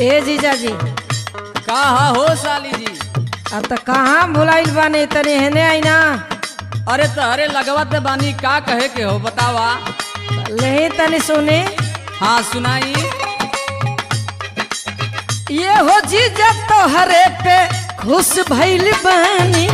ए जीजा जी का हा हो साली जी अब तो कहाँ भुलाइल बानी तनी हेने आई ना अरे तहरे लगवत बानी का कहे के हो बतावा नहीं तनी सुनी हाँ सुनाई ये हो जीजा तोहरे पे खुश भइल बानी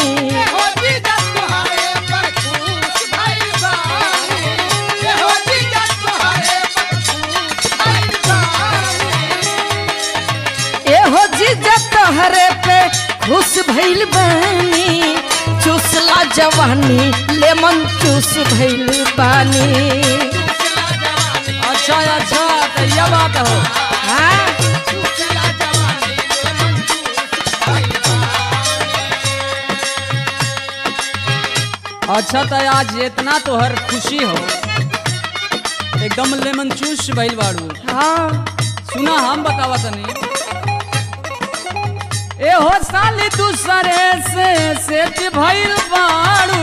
ये हो जीजा तोहरे पे खुश भइल बानी चूसला जवानी लेमन चूस भइल बानी अच्छा अच्छा तो यह बात हो हाँ अच्छा तो आज इतना तोहर खुशी हो एकदम लेमन चूस भइल बाड़ू हाँ सुना हम बतावा तनी ए हो साली दूसरे से सेठ भइल बाड़ू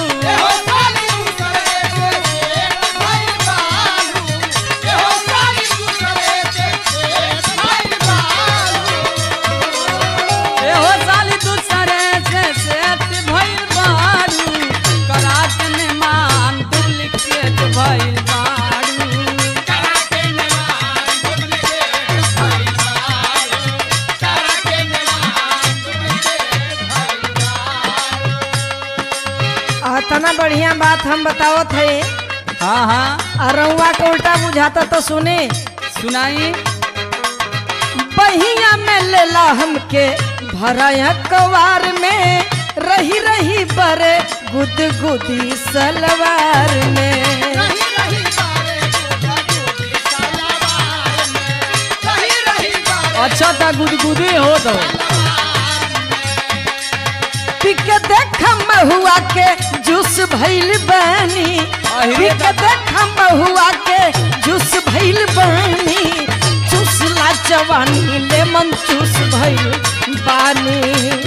ए हो साली दूसरे से सेठ भइल बाड़ू करा के मेहमान डुप्लीकेट भइल बाड़ू आ, तना बढ़िया बात हम बतावत है हाँ हाँ अरुआ के उल्टा बुझाता तो सुने सुनाई बहिया में लेला हमके भरा कवार में रही रही बरे गुद गुदी सलवार में अच्छा था गुदगुदी हो तो पिक देख महुआ के जूस भइल बानी अहिरे पिक देख महुआ के जूस भइल बानी चूसला जवानी लेमन चूस भइल बानी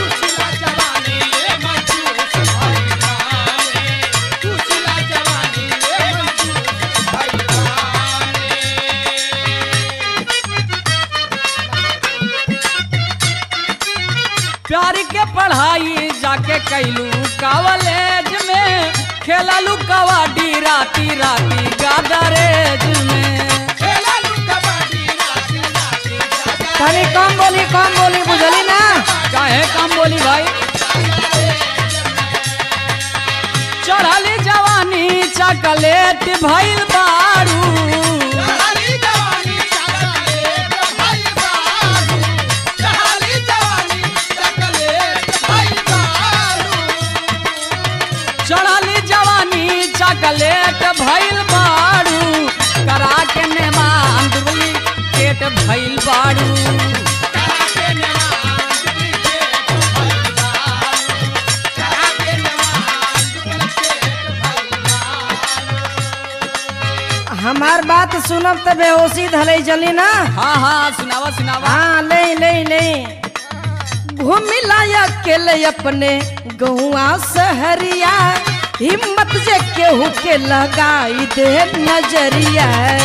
प्यार के पढ़ाई जाके कैलू कॉलेज में खेललू कबड्डी राती राती गादरेज में तनी कम बोली कम बोली बुझली ना काहे काम बोली भाई चढ़ली जवानी चॉकलेट भइल बारू चढ़ली जवानी चॉकलेट भइल बारू करा के मेहमान डुप्लीकेट भइल बारू हमार बात सुनब त बेहोशी धले चली ना हाँ हाँ सुनावा सुनावा हाँ ले ले ले घूमिला अकेले अपने गौआ सहरिया हिम्मत जे केहू के लगाई दे नजरिया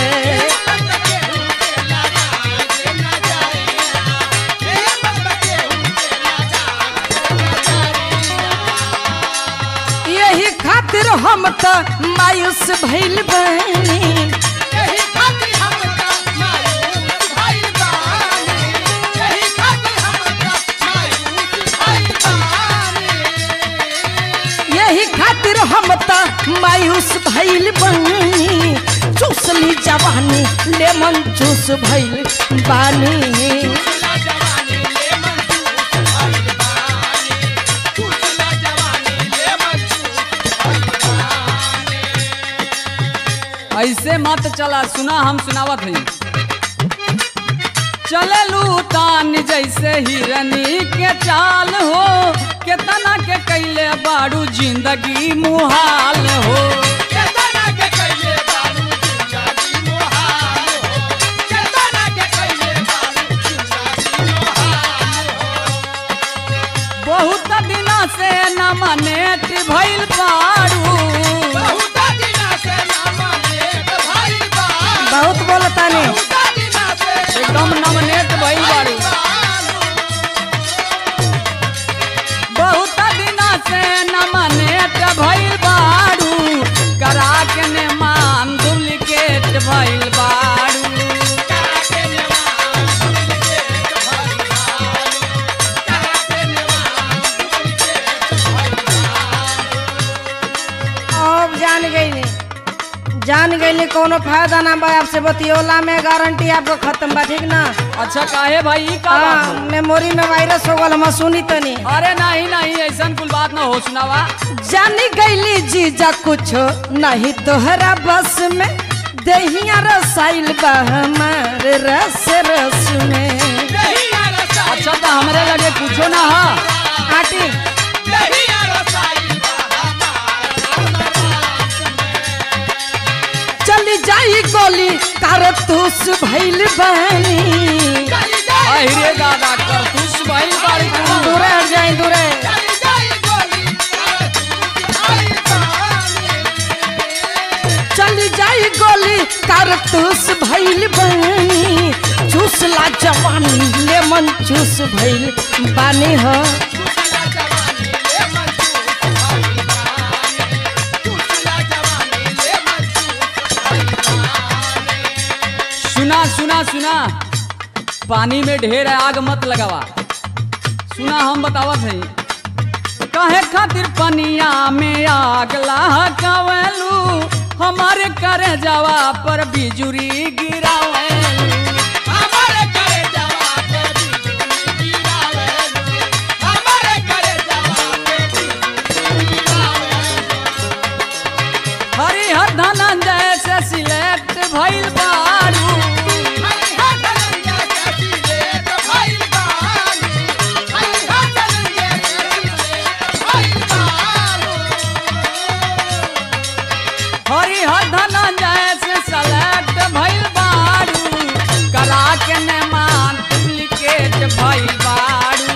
यही खातिर हम त मायूस भइल बनी यही खातिर हम त मायूस भइल बानी चूसली जवानी लेमन चूस भइल बानी ऐसे मत चला सुना हम सुनावत हई चललू तान जैसे हिरनी के चाल हो केतना के कैले बाड़ू जिंदगी मुहाल हो बहुत दिना से न मनेट भइल बाड़ू बहुत बोलतानी एकदम नवनेट भइल जान गईली कोनो फायदा ना बा आपसे बतियोला में गारंटी आपको खत्म बा ठीक ना अच्छा काहे भाई ई का बात हाँ, हो? मेमोरी में वायरस हो गल हम सुनी तनी अरे नहीं नहीं ऐसा कुल बात ना हो सुनावा जानी गईली जीजा कुछो नहीं तोहरा बस में दहिया रसाइल बा हमार रस रस में अच्छा तो हमरे लगे कुछो ना हा आटी चली जाई गोली कारतूस भइल बानी अहिरे दादा कर तू सुबह बारी तू दूरे हट जाई दूरे चली जाई गोली कारतूस भइल बानी चूसला जवानी लेमन चूस भइल बानी हो सुना सुना सुना पानी में ढेर आग मत लगावा सुना हम बतावत हई काहे खातिर पनिया में आग लहकावेलू हमारे करे जावा पर बिजुरी गिरावेलू हरिहर धनंजय से सिलेक्ट भइल बारू हरिहर धनंजय से सिलेक्ट भइल बारू कला के नेमान डुप्लीकेट भइल बारू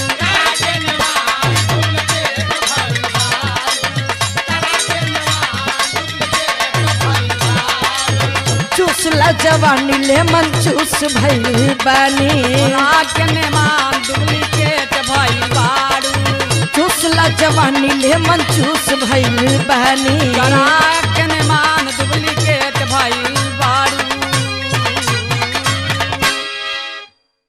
चूसला जवानी लेमन चूस भइल बानी कला के नेमान डुप्लीकेट भइल बारू चूसला जवानी लेमन चूस भइल बानी कला के नेमान